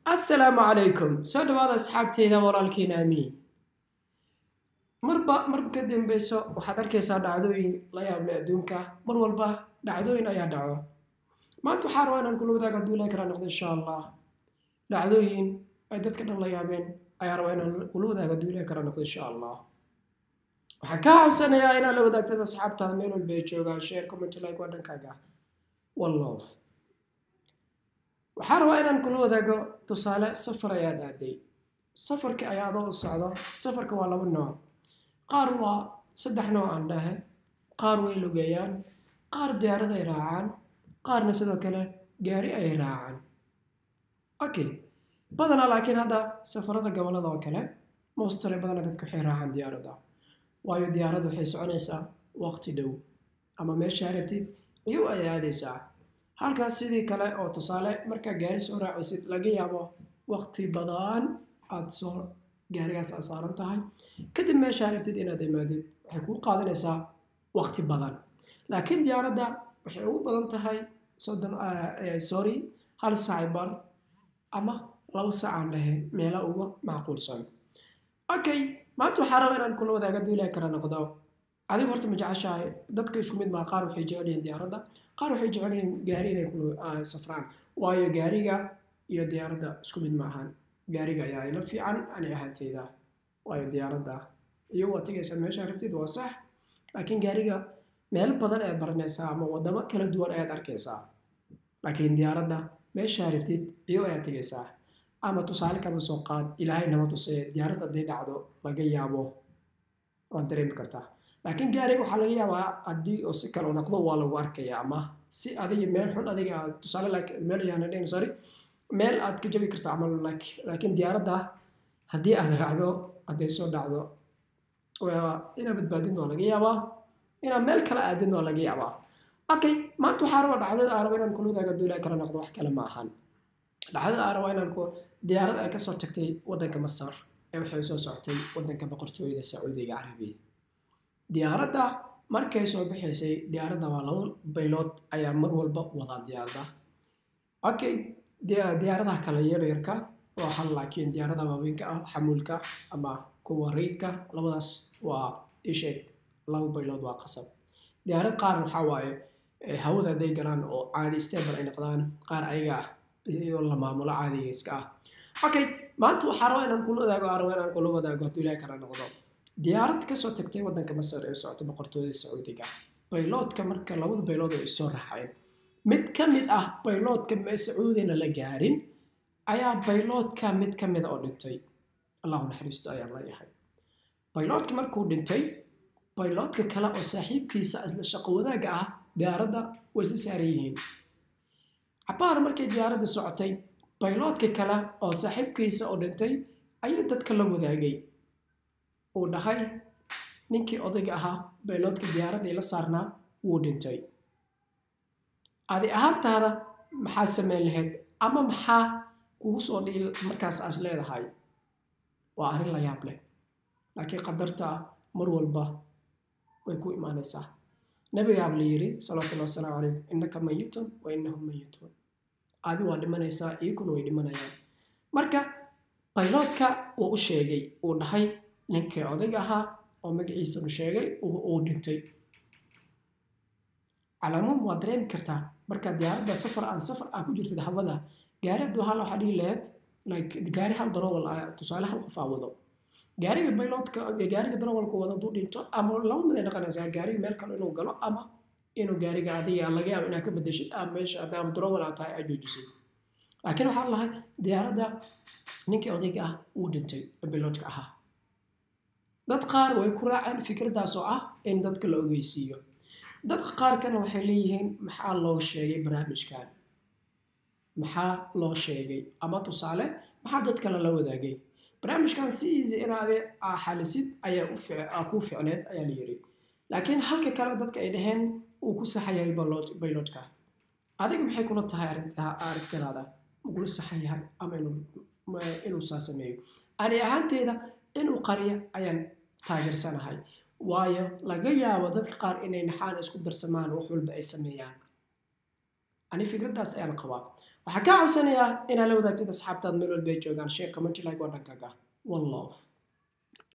assalaamu calaykum soo dhawaada asxaabteyda walaalkiina amiin marba marba ka dambeyso waxaad arkaysaa dhacdooyin la yaable adduunka mar walba dhacdooyin ayaa dhaco maanta waxaa rabaa inaan kula wadaago hadduu ilahi karaa noqdo insha allah dhacdooyin ay dadka dhan la yaabeen ayaa rabaa inaan kula wadaago hadduu ilahi karaa noqdo insha allah waxaan ka xabsanayaa inaad la wadaagtad asxaabtaada meel walba ay joogaan share comment like waa dhankaaga one love waxaa rabaa inaan kula wadaago tusaale safar ayaad aaday safarka ayaa adoo u socdo safarka waa laba nooc qaar waa saddex nooc aan dhahe qaar way lugeeyaan qaar diyaarad ay raacaan qaarna sidoo kale gaari ay raacaan okay badanaa laakiin hadda safarada gobolada oo kale mostale badanaa dadka waxay raacaan diyaaradda waayo diyaaradda waxay soconaysaa waqti dhow ama meesha rabtid iyow ay aadaysaa halkaas sidii kale oo tusaale markaa gaari soo raacaysid laga yaabo waqti badan aad soo gaarigaas aad saaran tahay kadib meeshaa rabtid inaad imaadid waxay kuu qaadanaysaa waqti badan laakiin diyaaradda waxay ugu badan tahay soddon sorry hal saac bar ama laba saacaan dhahe meela uga macquulsan okay maanta waxaa raba inaan kula wadaaga hadduu ilahi kala noqdo adigu horta ma jeceshahay dadka isku mid maa qaar waxay jecel yihiin diyaaradda qaar waxay jecel yihiin gaari inay ku safraan waayo gaariga iyo diyaaradda isku mid ma ahan gaariga ayaa ila fiican ani ahaanteyda waayo diyaaradda iyo waa tegaysaa meesha rabtid waa sax laakiin gaariga meel badan ayaad baranaysaa ama wadamo kala duwan ayaad arkaysaa laakiin diyaaradda meeshaa rabtid iyo ayaad tegaysaa ama tusaale kama soo qaad ilaahay nama tusee diyaaradda hadday dhacdo laga yaabo waad dareemi kartaa laakiin gaariga waxaa laga yaabaa haddii oo si kale u noqdo waa lagu arkaya ama si adiga meel xun adiga aad tusaale meel yaana dhen sorry meel aad ka jabi karta camal laakiin diyaaradda haddii aad raacdo hadday soo dhacdo inaad badbaadin waa laga yaabaa inaad meel kale aadin waa laga yaabaa okay maanta waxaa raba dhacdada aan raba inaan kula wadaaga duulaa kala noqdo wax kale ma ahan dhacdada aan raba inaan ku diyaarad ay kasoo tagtay waddanka masar ee waxay soo socotay waddanka boqortooyada sacuudiga carabiya diyaaradda markay soo bixaysay diyaaradda waa laba baylood ayaa mar walba wadaa diyaaradda okay diyaaradaha kale yaryarka waa hal laakiin diyaaradaha waaweynka ah xamuulka ama kuwa rayidka labadaas waa isheeg laba baylood waa qasab diyaarad qaar waxaa waaye hawada hadday galaan oo caadi stable ay noqdaan qaar ayaga ah iyo la maamulo caadiga iska ah okay maanta waxaa raba inaan kula wadaago aan raba inaan kula wadaago hadduu ilahi kala noqdo diyaarad kasoo tagtay waddanka masar ee socota boqortooyada sacuudiga bayloodka marka labada baylood ay soo raaceen mid ka mid ah bayloodka sacuudina la gaarin ayaa bayloodka mid ka mida oo dhintay allahu naxariisto ayaa leeyahay bayloodka markuu dhintay bayloodka kale oo saaxiibkiisa isla shaqo wadaagga ah diyaaradda way isla saaran yihiin cabaar markay diyaaradda socotay bayloodka kale oo saaxiibkiisa oo dhintay ayuu dadka la wadaagay uu dhahay ninkii odayga ahaa bayloodka diyaaradda ila saarnaa wuu dhintay adi ahaantaada maxaa samayn lahayd ama maxaa kugu soo dhiil markaas aas leedahay waa arrin la yaab leh laakiin qadarta mar walba way ku imaanaysaa nabigaab la yidhi salawatullahi wasalaamu calaykum innaka mayitun wa innahum mayituun adi waa dhimanaysaa iyaguna way dhimanayaan marka bayloodka uu u sheegay uu dhahay ninkii odayga ahaa oo magaciisanu sheegay uu dhintay calaamuun waa dareemi kartaa marka diyaaradda safar aan safar aa ku jirtid hawada gaari hadduu hal waxaa dhihi lahayd like gaari hal darowal ah tusaale hal qof aa wado gaariga bayloodka gaariga darowalka wado hadduu dhinto ama laba mid ay noqonaysaa gaariga meel kale inuu galo ama inuu gaariga adiga laga yaabo inaad ka bedeshid ama meesha haddaama darowal aa tahay aad joojisay laakiin waxaa lahay diyaaradda ninkii odayga ah wuu dhintay bayloodka ahaa dad qaar way ku raaceen fikraddaas oo ah in dadka la ogeysiiyo dadka qaarkana waxay leeyihiin maxaa loo sheegay barnaamijkan maxaa loo sheegay ama tusaale maxaa dadka lala wadaagay barnaamijkan si easy inaade xalisid ayaa ku ficneed ayaa la yidhi laakiin halka kale dadka ay dhaheen uu ku saxayahay bayloodka adiga maxay kula tahay aragtidaada makula saxan yahay ama inuu saa sameeyo ani ahaanteeda inuu qariyo ayaan taageersanahay waayo laga yaabo dadka qaar inay naxaan isku darsamaan wax walba ay sameeyaan ani fikraddaas ayaan qabaa waxaa kaa cawsanayaa inaad la wadaagtid asxaabtaad meel walba ay joogaan sheer comment like waa dhankaaga one love